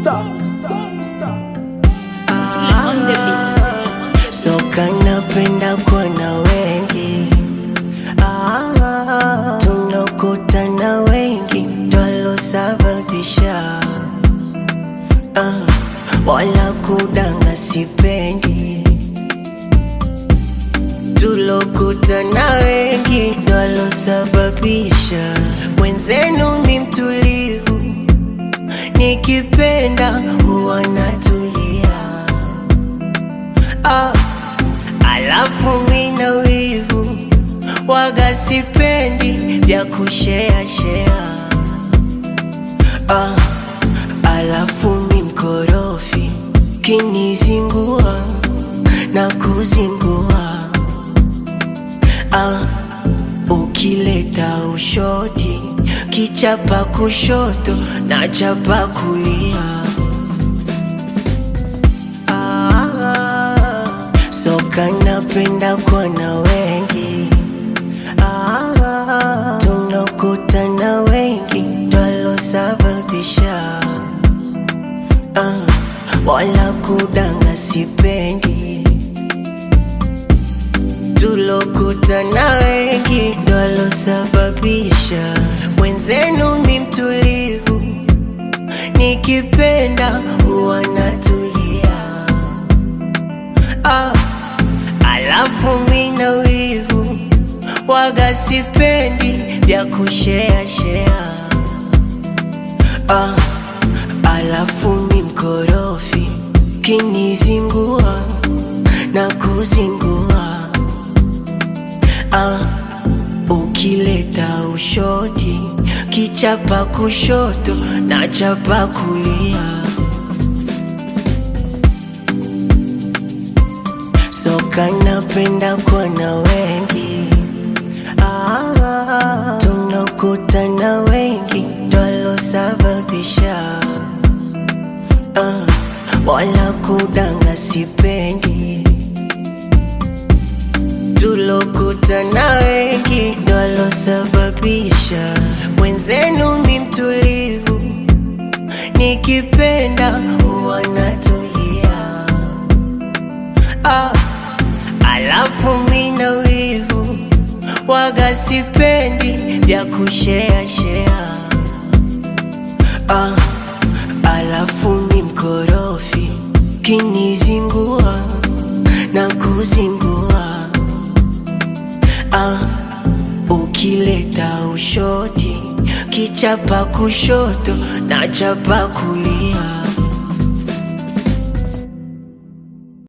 on the beat. soka napenda kuona wengi ah, tunakutana wengi ndwalosababisha ah, wala kudanga sipendi tulokutana wengi ndwalosababisha mwenzenu mi mtulivu nikipenda huwa natulia ah, alafu mina wivu waga sipendi vya kushea shea ah, alafu mi mkorofi kinizingua na kuzingua ah, ukileta ushoti kichapa kushoto na chapa kulia Ah, soka napenda kuona wengi ah, tunakutana wengi ndwalosababisha ah, wala kudanga sipendi tulokutana wengi ndwalosababisha mwenzenu mi mtulivu nikipenda huwa natulia ah, alafu mina wivu waga sipendi vya kushea shea ah, alafu mi mkorofi kinizingua na kuzingua ah, ukileta ushoti kichapa kushoto na chapa kulia soka napenda kuona wengi ah, tunakutana wengi ndwalosababisha ah, wala kudanga sipendi tulokutana wengi ndwalosababisha mwenzenu mi mtulivu nikipenda huwa natulia ah, alafu mina wivu waga sipendi vya kushea shea ah, alafu mi mkorofi kinizingua na kuzingua ah, ukileta ushoti kichapa kushoto na chapa kulia